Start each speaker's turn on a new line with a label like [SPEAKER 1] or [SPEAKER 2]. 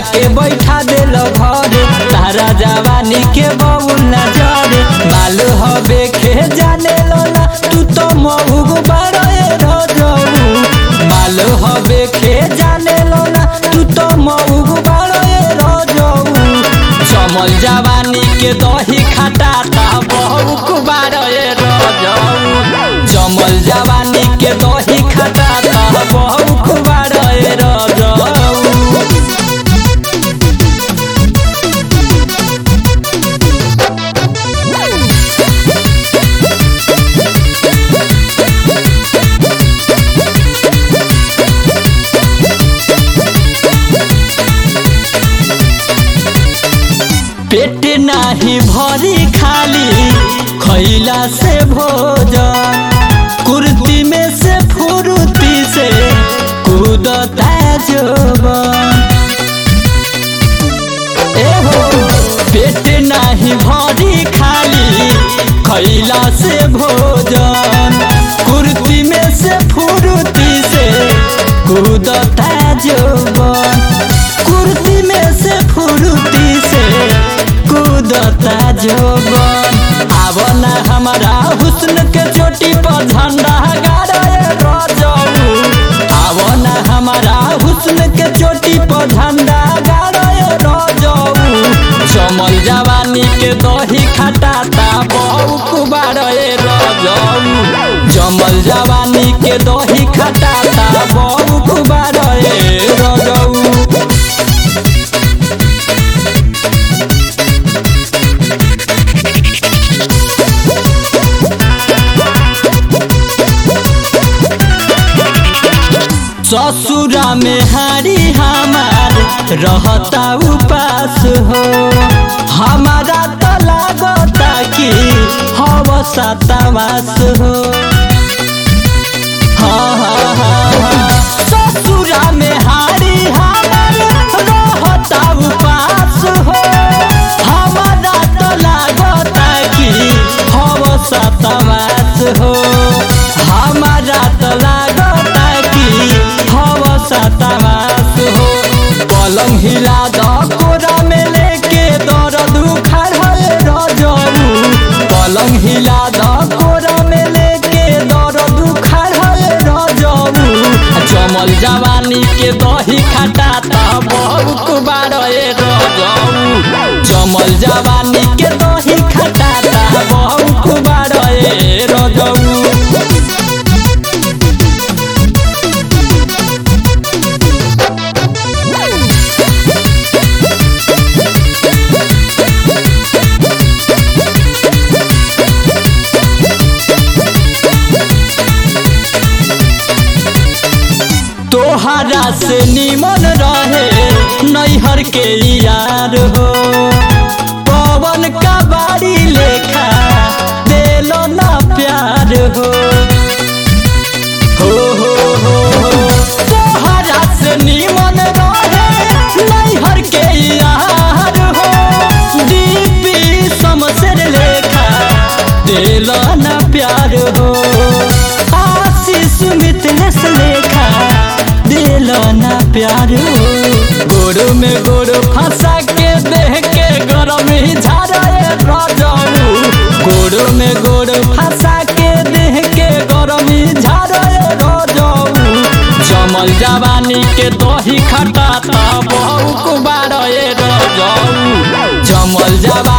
[SPEAKER 1] के बैठा देल घरे तारा जवानी के बउल न जरे माल हबे खे जाने लोला तू तो महुग बड़े रजऊ माल हबे खे जाने लोला तू तो महुग बड़े रजऊ चमल जवानी के दही खटाता बहुक बारे रजऊ चमल जवानी के दही खटाता बहुक बारे रजऊ पेट नाही भरी खाली खैला से भोजन कुर्ती में से फुर्ती से कूदता जोबन एहो पेट नाही भरी खाली खैला से भोजन कुर्ती में से फुर्ती से कूदता जोबन कुर्ती में से फुर्ती से कूदता जोबन आब ना हमारा हुस्न के चोटी पर झंडा गाड़े रजऊ आब ना हमारा हुस्न के चोटी पर झंडा गाड़े रजऊ चमल जवानी के दही खटाता बहुक बारे रजऊ चमल जवानी के दही खटाता बहुक बारे रजऊ ससुरा में हारी हमार रहता उपास हो हमारा तो लागता कि हवसा तवास हो हाँ हाँ हाँ हाँ ससुरा में हारी हमार रहता उपास हो हमारा तो लागता कि हवसा तवास हो हमारा तो लागता कि हवसा तवास हो पलंग हिला द कोरा में लेके दर्द उखाड़ रजऊ पलंग हिला द कोरा में लेके दर्द उखाड़ रजऊ चमल जवानी के दही खटाता बहुत बारे रजऊ चमल जवानी के दही खटाता बहुत बारे रजऊ तोहरा से निमन रहे नैहर के यार हो पवन का बाड़ी लेखा देलो ना प्यार हो हो हो हो हो तोहरा से निमन रहे नैहर के यार हो दीपी समसर लेखा देलो ना प्यार हो आशीष मिथलेश लेखा दिलो ना प्यार हो गोड़ में गोड़ फंसा के देह के गरम ही झाड़े रजऊ गोड़ में गोड़ फंसा के देह के गरम ही झाड़े रजऊ जमल जवानी के दही खटाता बहुक बारे रजऊ जमल जवानी